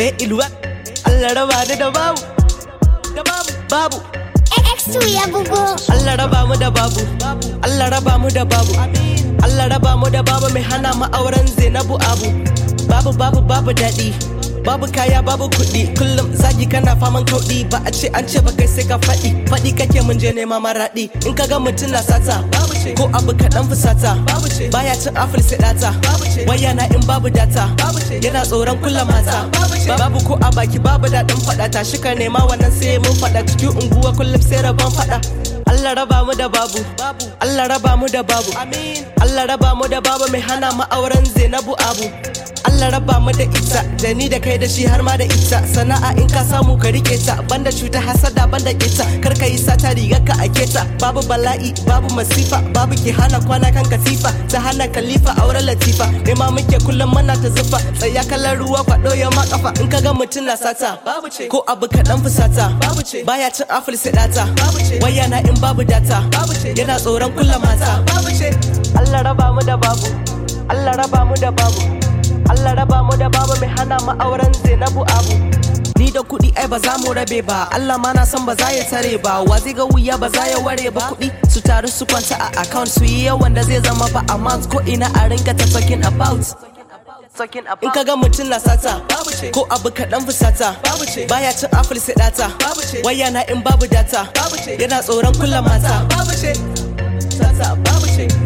eh ilwa Allah raba ni da babu da babu babu X2 ya bugo. Allah raba mu da babu Allah raba mu da babu Allah raba mu da babu mai hana mu auren Zainabu Abu babu babu babu daɗi babu kaya babu kuɗi kullum zagi kana faman kauɗi ba a ce an ce ba kai sai ka faɗi faɗi kake mun je nema maraɗi in ka ga mutum na sata ko abu kaɗan fusata baya cin afil sai ɗata waya na in babu data yana tsoron kulla mata babu ko a baki babu daɗin faɗa tashi ka nema wannan sai mun faɗa cikin unguwa kullum sai rabon faɗa Allah raba mu da babu Allah raba mu da babu Allah raba mu da babu mai hana mu auren Zainabu Abu Allah raba mu da ita da ni da kai da shi har ma da ita sana'a in ka samu ka rike ta banda cuta hasada banda kita kar ka yi sata rigar ka a keta babu bala'i babu masifa babu ke hana kwana kan katifa ta hana kalifa auren latifa ne ma muke kullum mana ta zufa tsaya kallon ruwa kwado ya ma kafa in ka ga mutum na sata babu ce ko abu kaɗan fusata babu ce baya cin afil sai data babu ce waya na in babu data babu ce yana tsoron kulla mata babu ce Allah raba mu da babu Allah raba mu da babu Allah raba mu da babu mai hana mu auren Zainabu Abu Ni da kuɗi ai ba za mu rabe ba Allah ma na san ba za ya tare ba wa zai ga wuya ba za ya ware ba kuɗi su taru su kwanta a account su yi yawan da zai zama ba amount ko ina a rinka ta talking about In ka ga mutum na sata ko abu kaɗan fusata baya cin afil sai data waya na in babu data yana tsoron kulla mata Sata babu ce